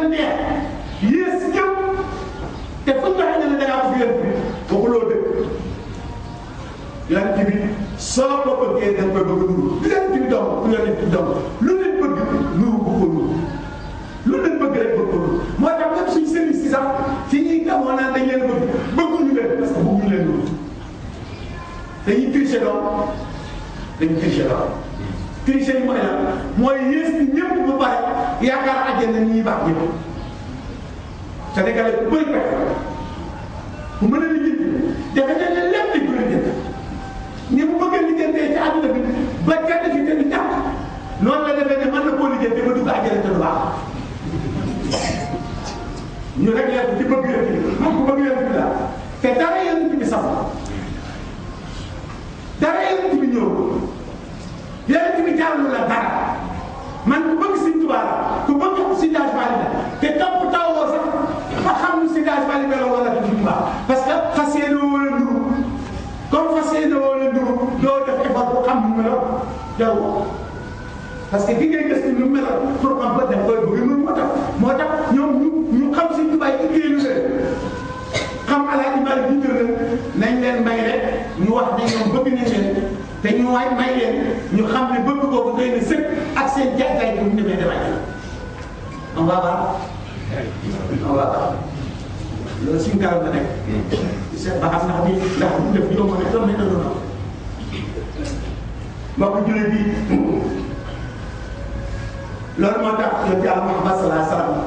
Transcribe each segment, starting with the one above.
neex yées ñëpp te fu ñu waxee ne la da ngaa bëgg yonent bi waxuloo dëgg yonent bi soo ko bëggee da nga koy bëgg nuru lu yonent bi doon lu yonent bi doon lu nit bëgg nuru bu ko nuru lu nit bëgg rek bëgg ko nuru moo tax même suñ service si sax fi ñuy gamoo naan dañ leen bëgg bëgguñu leen parce que bëgguñu leen nuru dañuy tricher doom dañuy tricher doom tricher yi mooy lan mooy yées ni ñëpp ba pare yaakaar àjjana ñi baax ñëpp Sénégalais bu bëri pexe bu mën a lijjanti defe ne ne lépp dañ ko lijjanti ni mu bëgg a lijjantee ci àdduna bi ba kenn fi te du ñàkk noonu la defee ne mën na koo lijjanti ba dugg àjjana te du baax ñu rek leen ci bëgg yonent bi moom ku bëgg yonent bi daal te dara yonent bi sax dara yonent bi ñëw yonent bi jàllu la dara man ku bëgg Sëñ Tuubaa la ku bëgg si daaj Faly la te topp tawoo sax ba xam ni si daaj Faly la wala du Sëñ Tuubaa parce que fas yéene woo la nduru comme fas yéene woo la nduru doo def effort pour xam nu mu meloon jarul ko parce que ki ngay gëstu nu mu meloon pour xam ko def koy bëgg noonu moo tax moo tax ñoom ñu ñu xam Sëñ Tuubaa yi liggéeyu leen xam Alaaji Maalik jiital leen nañ leen may rek ñu wax ne ñoom bëgg nañ leen te ñu waay may leen ñu xam ne bëgg boobu doy na sëkk ak seen jaay bu ñu demee demee on va voir on va voir loolu suñu kanam la nekk. seet ba xam ndax bi ndax bu def yomb na doon nañ la doon am. mbokku jullit bi loolu moo tax yonent Yàlla Muhammad sallallahu alayhi wa sallam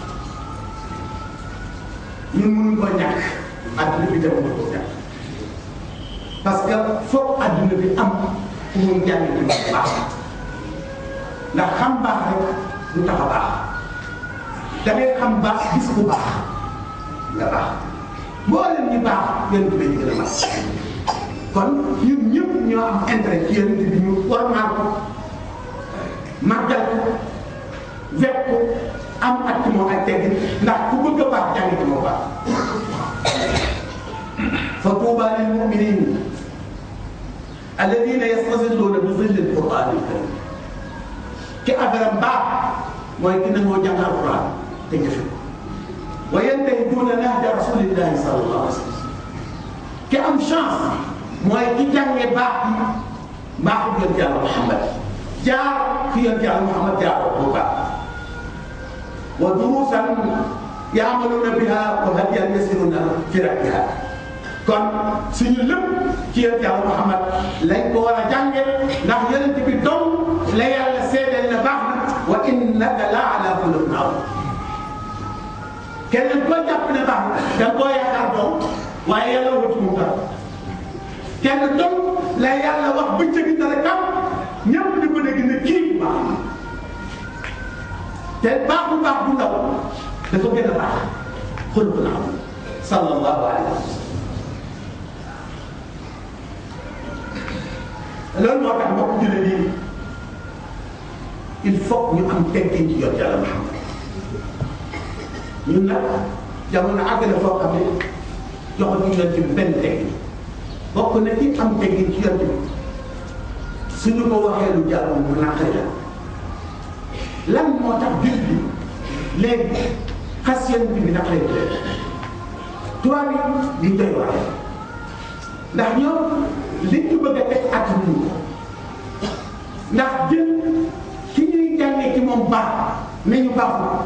ñun mënuñ ko ñàkk àdduna bi dem ko ñàkk parce que foog àdduna bi am fu mu njàng ci bu baax ndax xam baax rek du tax a baax da ngay xam baax gis bu baax nga baax mboolem ñi baax yonent bi ñu gën a baax kon ñun ñëpp ñoo am intérêt ci yonent bi ñu warmaal ko màggal ko wekk ko am ak ci moom ay teggin ndax ku bëgg a baax jàng ci moom baax fa tuuba lil muminin alladina yastazilluuna bi zilli alquran alkarim ki affaire baax mooy ki nangoo jàng alquran te jëfe ko wa yantahiduuna nahja rasulillahi sallallahu alayhi wa sallam ki am chance mooy ki jàngee baax bi mbaaxu yonent yàlla Muhammad jaar fi yonent yàlla Muhammad jaar bu baax wa duruusan yaamaluuna biha wa hadiyan yasiruuna fi rakbiha kon suñu lépp ci yonent yàlla Muhammad lañ ko war a jànge ndax yonent bi dong la yàlla seedeel na baax na wa innaka la ala xuluqin azim keneen koo jàpp ne baax na da nga koo yaakaar doom waaye yàlla wutu mu dara kenn dong la yàlla wax bëccëg dara kam ñëpp di ko dégg ne kii bu baax te baax bu baax bu ndaw dafa gën a baax xuluqin azim sallallahu alayhi wa sallam loolu moo tax mbokk jullit yi il faut ñu am teggin ci yonent Yàlla Muhammad ñun nag jamono àgg na foo xam ne joxatuñu yonent bi benn teggin bokk na ci am teggin ci yonent bi suñu ko waxee lu jàll mu naqari la lan moo tax jullit bi léegi xas yonent bi naqari la tubaab yi di doy waar ndax ñoom li ñu bëgg a teg at ñu ndax jël ki ñuy jàngee ci moom baax ne ñu baaxul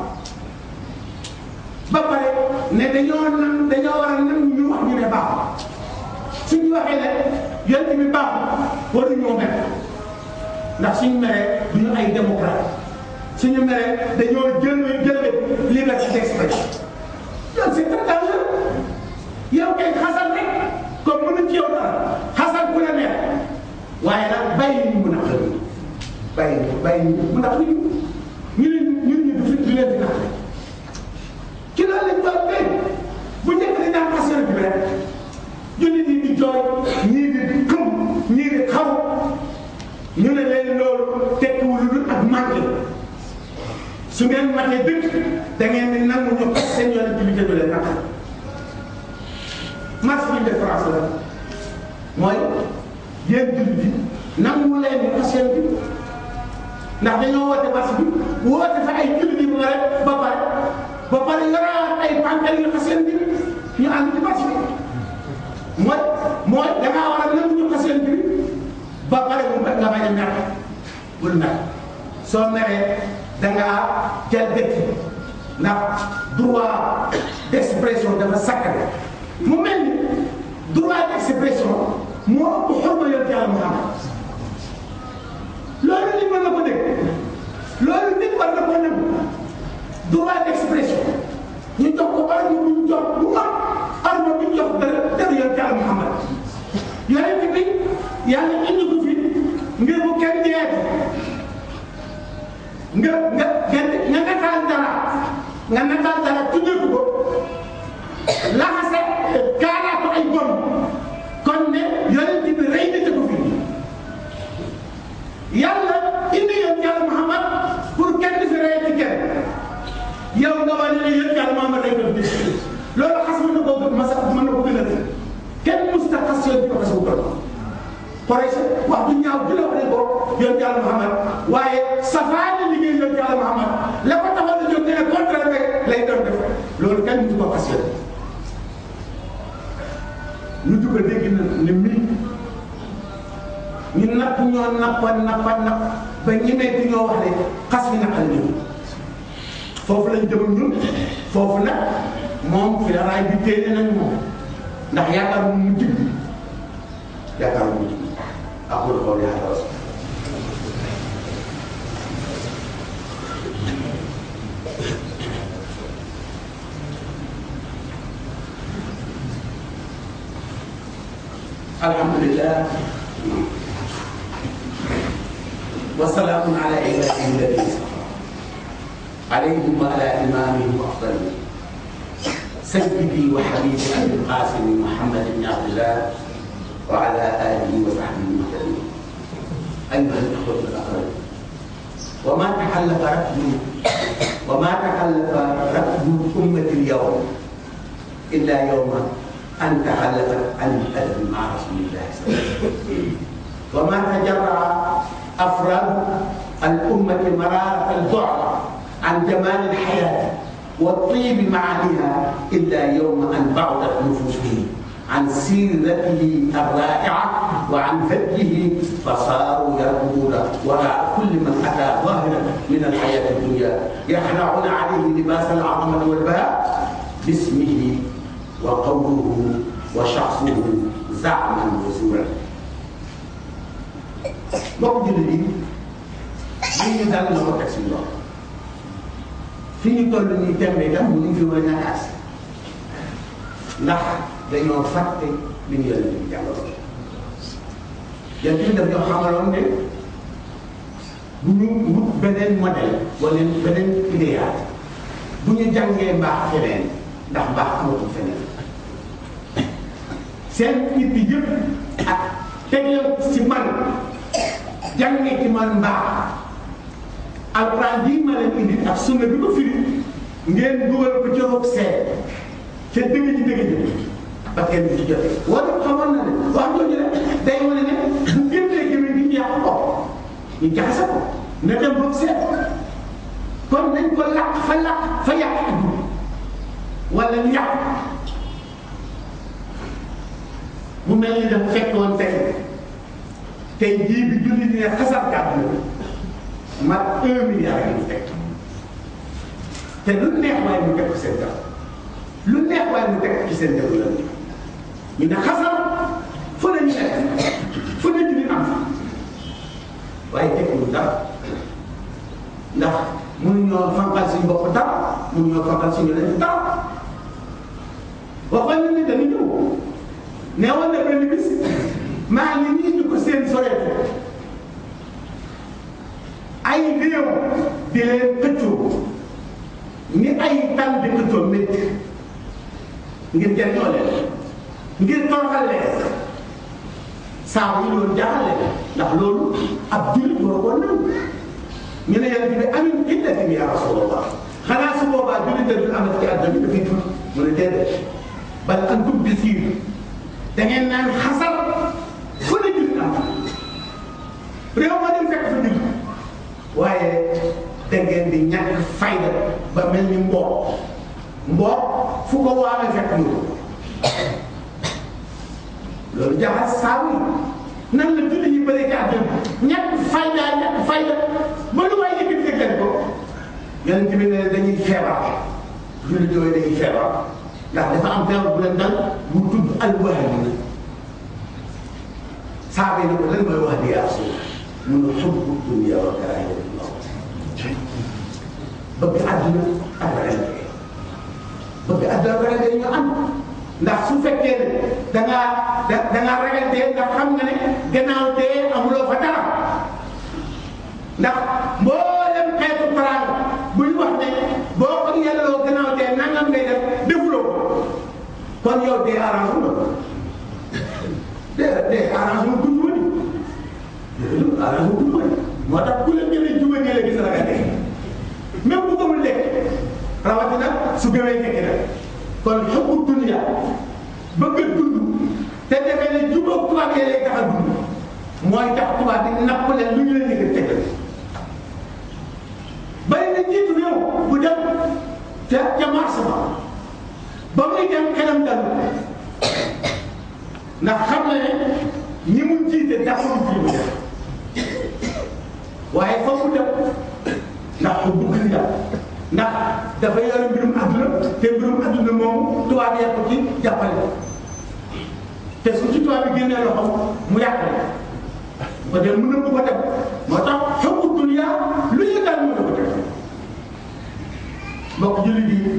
ba pare ne dañoo nan dañoo war a nan ñu wax ñu ne baaxul suñu waxee ne yonent bi baaxul waruñoo mer ndax suñu meree duñu ay démocrate suñu meree dañoo jël jël liberté d'expression loolu c'est très dangereux yow kay xasal rek comme mënuñ ci yow dara xasal ku la neex waaye nag bàyyi ñu mun a xëy bàyyi bàyyi ñu mun a xëy ñu ne ñun ñu du du leen di nax ci loolu lañ doon tey bu njëkk dañ daan xas yonent bi rek jullit yi di jooy ñii di xëm ñii di xaw ñu ne leen loolu tekkiwul lu ak manqué su ngeen matee dëkk da ngeen di nangu ñu xas seen yonent bi te du leen naqar marche bi de France la mooy yéen jullit yi nangu leen ñu xas yonent bi ndax dañoo woote marche bi woote fa ay jullit yi ba pare ba pare ñu ànd ci marché bi mooy mooy da ngaa war a nangu ñu xas yonent bi ba pare mu nga bañ a mer bul mer soo meree da ngaa jël dëkk ndax droit d'expression dafa sakkane mu mel ni droit d'expression moo ëpp xorma yonent yàlla Muhammad loolu nit mën na ko dégg loolu nit war na ko nangu droit d'expression ñu jox ko arme bu ñu jox bu mag arme bu ñu jox dara dara yonent yàlla Muhammad yonent bi yàlla indi ko fi ngir bu kenn jeex nga nga nga nga nataal dara nga nataal dara tuddee ko laxase kaalaat ko ay bon kon ne yonent bi rey na ko fi yàlla indi yonent yàlla Muhammad pour kenn fi rey ci kenn yow nga wane ne yonent yàlla Muhammad rey na fi loolu xas mën na koo masa mën na ko gën a def kenn musta xas yonent bi ko xas bu toll Quraysh wax du ñaaw di la wax ne ko yonent yàlla Muhammad waaye safaani liggéey yonent yàlla Muhammad la ko taxoon a jóg ne contraire rek lay doon def loolu kenn musu ko xas yonent ñu dugg a dégg na ne mii ñu napp ñoo nappa nappa napp ba ñemeetu ñoo wax ne xas bi naqal ñu foofu lañ jëm ñun foofu nag moom fi la raay bi téene nañ moom ndax yaakaar mu mu jig yaakaar mu jig aqul qawli hada الحمد لله وسلام على عباده الذين اصطفى عليهم وعلى امامهم افضل سيدي وحبيبي ابي القاسم محمد بن عبد الله وعلى اله وصحبه المهتدين ايها الاخوه الاقربون وما تحلف ركب وما تحلف ركب امه اليوم الا يوم أن تخلفت عن الأدب مع رسول الله صلى الله عليه وسلم وما تجرع أفراد الأمة مرارة البعد عن جمال الحياة والطيب معانيها إلا يوم أن بعدت نفوسهم عن سيرته الرائعة وعن هديه فصاروا يركضون وراء كل من أتى ظاهرا من الحياة الدنيا يخلعون عليه لباس العظمة والبهاء باسمه وقوله وشخصه زعما وزورا mbokk jullit yi lii ñu dal na ko teg suñu loxo fi ñu toll nii tembe itam mu ngi fi war a ñàkkaas ndax dañoo fàtte li ñu yonent bi jàngaloon yonent bi daf ñoo xamaloon ne bu ñu wut beneen modèle wala beneen idéal bu ñu jàngee mbaax feneen ndax mbaax amatul feneen seen nit yi yëpp ak tegle ci man jàngee ci man mbaax alxuraan bii ma leen indi ak sunna bi ko firi ngeen dugal ko ci roog seet ca dëgg ji dëgg ji ba kenn du ci jotee wala xamoon na ne wax jooju rek day wane ne bu génnee gémmiñ gi ñu yàq ko ñu jaxase ko na dem roog seet kon nañ ko làq fa làq fa yàq wala ñu yàq mu mel ni dafa fekkoon tey tey jii bi julli ni ne xasar kàddu mat un milliard yi ñu fekk te lu neex waaye mu teg ko seen def lu neex waaye mu teg ci seen def la ñu ne xasar fu ne ñu nekk fu ne julli am waaye teguñu dara ndax mënuñoo fanqal suñu bopp dara mënuñoo fanqal suñu leen dara waxoon nañ ne dañu ñëw nee woon na benn bis maa ngi nii ñu ko seen soreetu ay réew di leen xëccoo ni ay tan di xëccoo métti ngir jëriñoo leen ngir toroxal leen saa yi loolu jaaxal leen ndax loolu ab jullit war ko nangu ñu ne yàlla bi amin illatin ya rasulallah xanaa su boobaa jullit da dul amati ci àdduna bi dafay tudd mu ne déedéet bal antum bi siir da ngeen naan xasar fu ne jullit am réew ma dem fekk fa jullit waaye da ngeen di ñàkk fayda ba mel ni mboor mboor fu ko waamee fekk ñu loolu jaxas saabu nan la julli yi bëri ci àdduna ñàkk fayda ñàkk fayda ba lu waay yëkkati dëggal ko yonent bi ne dañuy feebar julli yooyu dañuy feebar ndax dafa am feebar bu leen dal bu tudd alwahn saaba yi ne ko lan mooy wax di yaa rasul mun na xubbu dunya wa karaahiyatu mawt bëgg àdduna ak ragal dee bëgg àdduna ak ragal dee ñu am ndax su fekkee ne da ngaa da da ngaa ragal dee ndax xam nga ne gannaaw dee amuloo fa dara ndax mboolem xeetu teraanga bu ñu wax ne boo ko yelloo gannaaw dee nangam ngay def defuloo ko kon yow dee arrangé wu la dee dee arrangé wu dund wëni arrangé wu dund wëni moo tax ku la gën a juba la gis ragal dee même bu gëmul lekk rawatina su gëmee fekk nag kon xëppu dunya bëgg a dund te defee ne jubóog tubaab yi lay tax a dund mooy tax tubaab bi napp leen lu ñu leen yëgal tegal bari na njiitu réew bu dem ca ca marché ba ba muy dem xelam dal ndax xam na ne ñi mu jiite dafa mu ji mu def waaye fa mu dem ndax ko bëgg na ndax dafa yore mbirum àdduna te mbirum àdduna moomu tubaab yi ko ci jàppale te su ci tubaab bi génnee loxoom mu yàqale ko dem mën na ko ko def moo tax xëppu dunya lu ñu daal mën na ko def mbokk jullit yi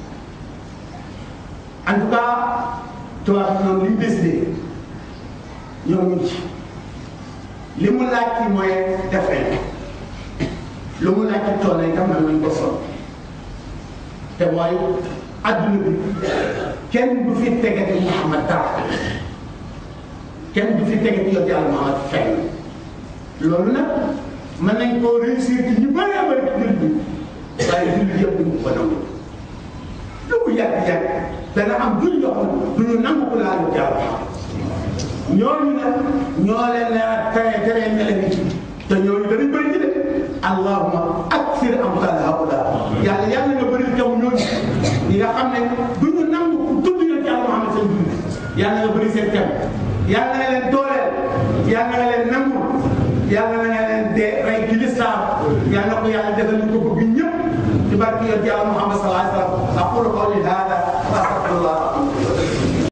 en tout cas tubaab bi ñoom li ñu décidé ñoom ñu ci li mu laaj ci mooy def nañ lu mu laaj ci tool yi tam nañ ko sol te mooy adduna bi kenn du fi tegati Muhammad dara kenn du fi tegati yow yàlla Muhammad fenn loolu nag mën nañ koo réussir ci ñu bëree bëri ci jullit bi waaye jullit yëpp duñ ko nangu lu mu yàgg-yàgg dana am jullit yoo xam ne du ñu nangu ko laalu yàlla ñooñu nag ñoo leen ne tere tere mele ni ci te ñooñu danañ bëri ci de allahuma aksir amsal haula yàlla yàlla nga bëri jaww ñooñu ñi nga xam ne du ñu nangu ku tudd yoon yàlla Muhammad seen dund yàlla nga bëri seen jam yàlla nga leen dooleel yàlla nga leen nangu yàlla na nga leen dee rey ci lislaam yàlla ko yàlla defal ñu ko bëgg ñëpp ci barke yoon yàlla Muhammad sallallahu alayhi wa sallam aqulu qawli hada